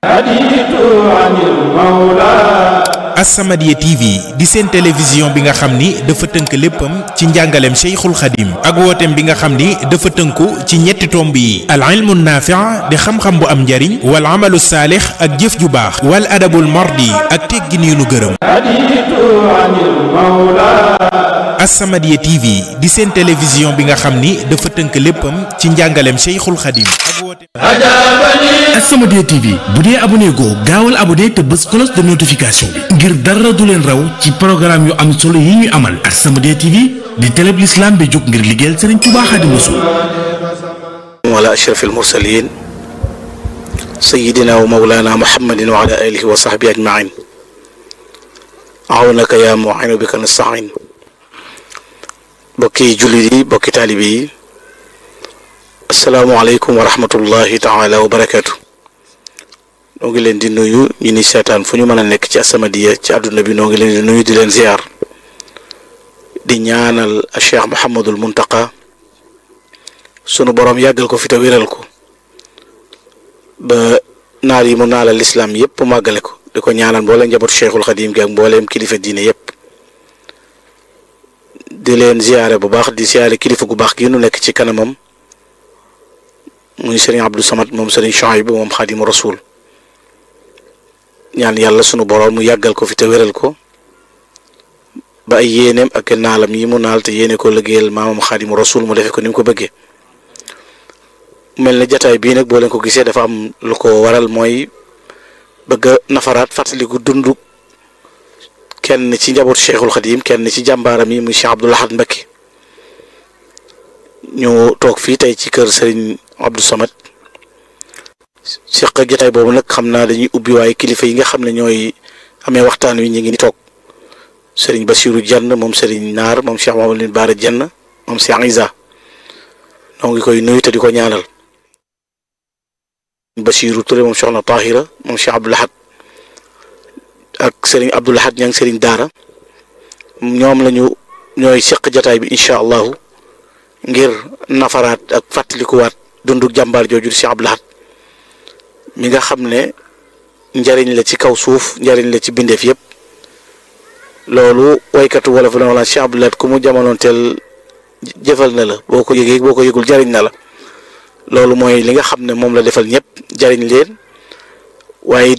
As-Samadiyya TV di seen télévision bi nga xam ni dafa tënk léppam ci njàngaleem Cheikhul Khadim ak wooteem bi nga xam ni dafa tënku ci ñetti tomb yi al ilmu naafi' di xam-xam bu am njariñ wal amalu saalix ak jëf ju baax wal adabul mardi ak teggin yu nu gërëm As-Samadiyya TV di seen télévision bi nga xam ni dafa tënk léppam ci njàngaleem Cheikhul Khadim ak wooteem As-Samadiyya TV bu dee abonné goo gaawal abonné te bës cloche de notification bi ngir dara du leen raw ci programme yu am solo yi ñuy amal As-Samadiyya TV di télé bi l'islam bi jóg ngir liggéeyal Serigne Touba Xaadimu Rasuul wala ashrafil mursalin sayyidina wa mawlana muhammadin wa ala alihi wa sahbihi ajmain awnaka ya mu'inu bika nasta'in bokki jullit yi bokki taalibe yi asalaamualeykum wa rahmatullahi taala wa barakaatu noo ngi leen di nuyu ñu ni seetaan fu ñu mën a nekk ci As-Samadiyya ci àdduna bi noo ngi leen di nuyu di leen ziar di ñaanal Cheikh Mouhamadul Muntaqa sunu boroom yàggal ko fi te wéral ko ba naal yi mu naalal lislaam yépp màggale ko di ko ñaanal mbooleem njabootu Cheikhul Xadim gi ak mbooleem kilifa diine yépp di leen ziare bu baax di ziare kilifa gu baax gi nu nekk ci kanamam muy sëriñ Abdou Samad moom sëriñ Chouaïb moom xaadimu rasul ñaan yàlla sunu boroom mu yàggal ko fi te wéral ko ba ay yéeneem ak naalam yi mu naal te yéene ko liggéeyal maamam xaadimu rasul mu defe ko ni mu ko bëggee mel ne jataay bii nag boo leen ko gisee dafa am lu ko waral mooy bëgg a nafaraat fàttaliku dundu kenn ci njabootu Cheikhul Khadim kenn ci jàmbaaram yi muy Cheikh Abdoul Ahad Mbacké ñu toog fii tey ci kër Serigne Abdou Samad seq ak jotaay boobu nag xam naa dañuy ubbi waaye kilifa yi nga xam ne ñooy amee waxtaan wi ñu ngi ni toog Serigne Bassirou Dieng moom Serigne Naar moom Cheikh Mamadou Bara Dieng moom Cheikh Isa noo ngi koy nuyu te di ko ñaanal Bassirou Touré moom Soxna Tahira moom Cheikh Abdoul Ahad ak Serigne Abdoul Ahad ña ngi Serigne Daara ñoom lañu ñooy seq jotaay bi incha allahu ngir nafaraat ak fàttalikuwaat dundu jàmbaar jooju di Cheikh Abdoul Ahad mi nga xam ne njariñ la ci kaw suuf njariñ la ci bindeef yépp loolu waykatu wala fa wala Cheikh Abdoul Ahad ku mu jamonoonteel jëfal na la boo ko yëgee boo ko yëgul jariñ na la loolu mooy li nga xam ne moom la defal ñëpp jariñ leen waaye